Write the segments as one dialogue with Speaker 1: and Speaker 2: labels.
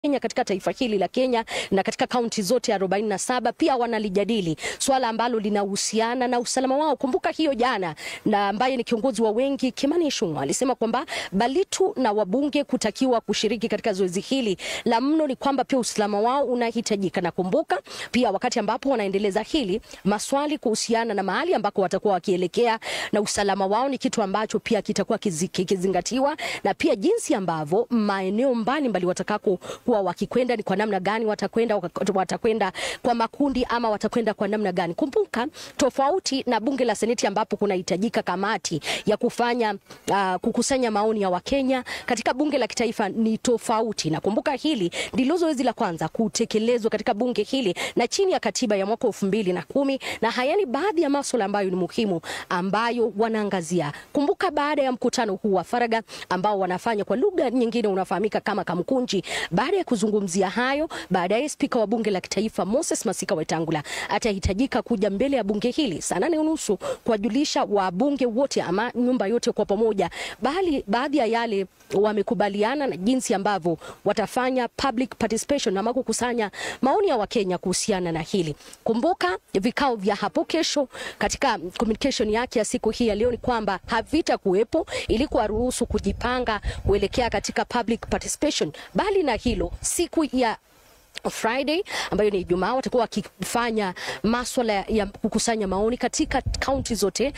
Speaker 1: Kenya katika taifa hili la Kenya na katika kaunti zote 47 pia wanalijadili swala ambalo linahusiana na usalama wao. Kumbuka hiyo jana, na ambaye ni kiongozi wa wengi Kimani Ichung'wah alisema kwamba Balitu na wabunge kutakiwa kushiriki katika zoezi hili. La mno ni kwamba pia usalama wao unahitajika, na kumbuka pia wakati ambapo wanaendeleza hili, maswali kuhusiana na mahali ambako watakuwa wakielekea na usalama wao ni kitu ambacho pia kitakuwa kikizingatiwa, na pia jinsi ambavyo maeneo mbalimbali watakako kuwa wakikwenda ni kwa namna gani watakwenda, watakwenda kwa makundi ama watakwenda kwa namna gani. Kumbuka tofauti na bunge la seneti ambapo kunahitajika kamati ya kufanya uh, kukusanya maoni ya Wakenya, katika bunge la kitaifa ni tofauti, na kumbuka hili ndilo zoezi la kwanza kutekelezwa katika bunge hili na chini ya katiba ya mwaka elfu mbili na kumi na haya ni baadhi ya masuala ambayo ni muhimu ambayo wanaangazia. Kumbuka baada ya mkutano huu wa faragha ambao wanafanya kwa lugha nyingine unafahamika kama kamkunji baada ya kuzungumzia hayo, baadaye spika wa bunge la kitaifa Moses Masika Wetangula atahitajika kuja mbele ya bunge hili saa nane unusu kuwajulisha wabunge wote ama nyumba yote kwa pamoja, bali baadhi ya yale wamekubaliana na jinsi ambavyo watafanya public participation ama kukusanya maoni ya Wakenya kuhusiana na hili. Kumbuka vikao vya hapo kesho, katika communication yake ya siku hii ya leo ni kwamba havita kuwepo ili kuwaruhusu kujipanga kuelekea katika public participation, bali na hilo siku ya Friday ambayo ni Ijumaa watakuwa wakifanya maswala ya kukusanya maoni katika kaunti zote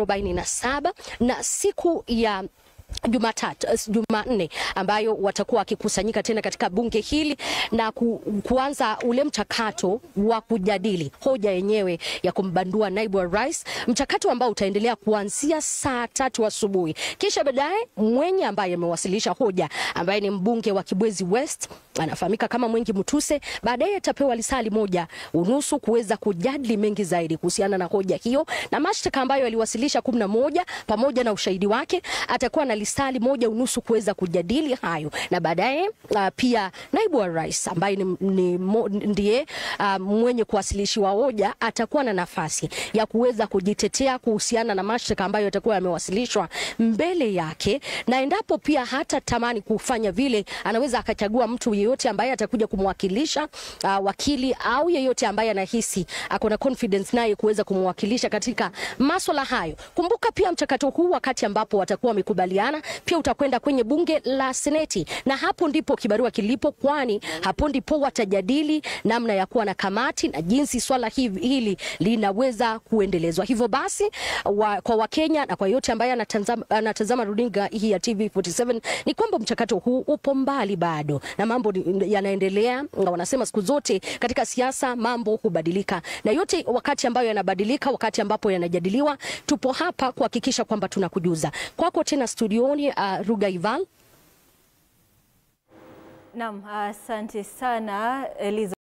Speaker 1: 47 na siku ya Jumatatu, Jumanne ambayo watakuwa wakikusanyika tena katika bunge hili na ku, kuanza ule mchakato wa kujadili hoja yenyewe ya kumbandua naibu wa rais, mchakato ambao utaendelea kuanzia saa tatu asubuhi. Kisha baadaye mwenye ambaye amewasilisha hoja ambaye ni mbunge wa Kibwezi West anafahamika kama Mwengi Mutuse, baadaye atapewa lisali moja unusu kuweza kujadili mengi zaidi kuhusiana na hoja hiyo na mashtaka ambayo aliwasilisha kumi na moja pamoja na ushahidi wake. Atakuwa na lisali moja unusu kuweza kujadili hayo, na baadaye uh, pia naibu wa rais ambaye ni, ni, mo, ndiye uh, mwenye kuwasilishiwa hoja atakuwa na nafasi ya kuweza kujitetea kuhusiana na mashtaka ambayo yatakuwa yamewasilishwa mbele yake, na endapo pia hata tamani kufanya vile, anaweza akachagua mtu yeyote ambaye atakuja kumwakilisha uh, wakili au yeyote ambaye anahisi ako na confidence naye kuweza kumwakilisha katika maswala hayo. Kumbuka pia mchakato huu wakati ambapo watakuwa wamekubaliana pia utakwenda kwenye bunge la seneti, na hapo ndipo kibarua kilipo, kwani hapo ndipo watajadili namna ya kuwa na kamati na jinsi swala hili linaweza kuendelezwa. Hivyo basi wa, kwa Wakenya na kwa yote ambaye anatazama, anatazama runinga hii ya TV47 ni kwamba mchakato huu upo mbali bado na mambo yanaendelea. Wanasema siku zote katika siasa mambo hubadilika, na yote wakati ambayo yanabadilika, wakati ambapo yanajadiliwa, tupo hapa kuhakikisha kwamba tunakujuza. Kwako tena studioni, uh, Rugaival.
Speaker 2: Naam, asante uh, sana Elizabeth.